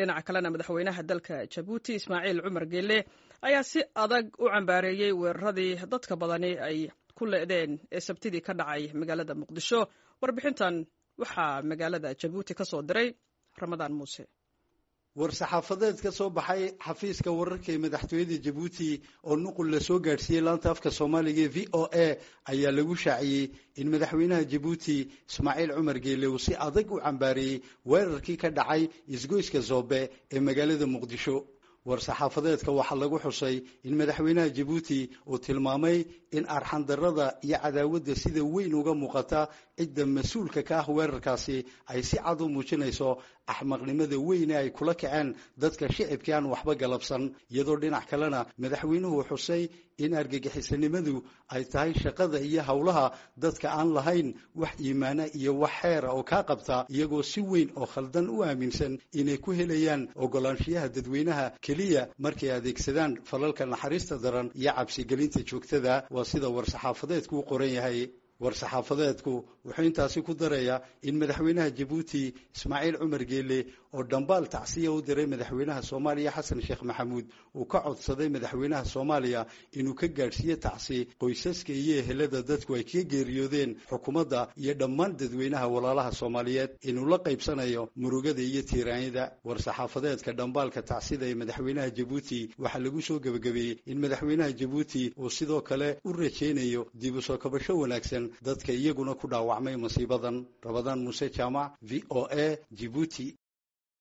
dhinaca kalena madaxweynaha dalka jabuuti ismaaciil cumar geele ayaa si adag u cambaareeyey weeraradii dadka badani ay ku le'deen ee sabtidii ka dhacay magaalada muqdisho warbixintan waxaa magaalada jabuuti ka soo diray ramadaan muuse war-saxaafadeed ka soo baxay xafiiska wararka ee madaxtooyada jabuuti oo nuqul la soo gaadhsiiyey laanta afka soomaaliga ee v o a ayaa lagu shaaciyey in madaxweynaha jabuuti ismaaciil cumar geele uu si adag u cambaareeyey weerarkii ka dhacay isgoyska zoobe ee magaalada muqdisho war-saxaafadeedka waxaa lagu xusay in madaxweynaha jabuuti uu tilmaamay in arxandarrada iyo cadaawadda sida weyn uga muuqata cidda mas-uulka ka ah weerarkaasi ay si cad u muujinayso axmaqnimada weyne ay kula kaceen dadka shicibkii aan waxba galabsan iyadoo dhinac kalena madaxweynuhu xusay in argagixisanimadu ay tahay shaqada iyo howlaha dadka aan lahayn wax iimaana iyo wax xeera oo kaa qabta iyagoo si weyn oo khaldan u aaminsan inay ku helayaan ogolaanshiyaha dadweynaha keliya markay adeegsadaan falalka naxariista daran iyo cabsigelinta joogtada waa sida war-saxaafadeedku u qoran yahay war-saxaafadeedku wuxuu intaasi ku darayaa in madaxweynaha jabuuti ismaaciil cumar geele oo dhambaal tacsiya u diray madaxweynaha soomaaliya xasan sheekh maxamuud uu ka codsaday madaxweynaha soomaaliya inuu ka gaadhsiiyo tacsi qoysaska iyo ehelada dadku ay kaga geeriyoodeen xukuumadda iyo dhammaan dadweynaha walaalaha soomaaliyeed inuu la qaybsanayo murugada iyo tiiraanyada war-saxaafadeedka dhambaalka tacsida ee madaxweynaha jabuuti waxaa lagu soo gebagabeeyey in madaxweynaha jabuuti uu sidoo kale u rajaynayo dib u soo kabasho wanaagsan dadka iyaguna ku dhaawacmay masiibadan rabadaan muuse jaamac v o a jibuuti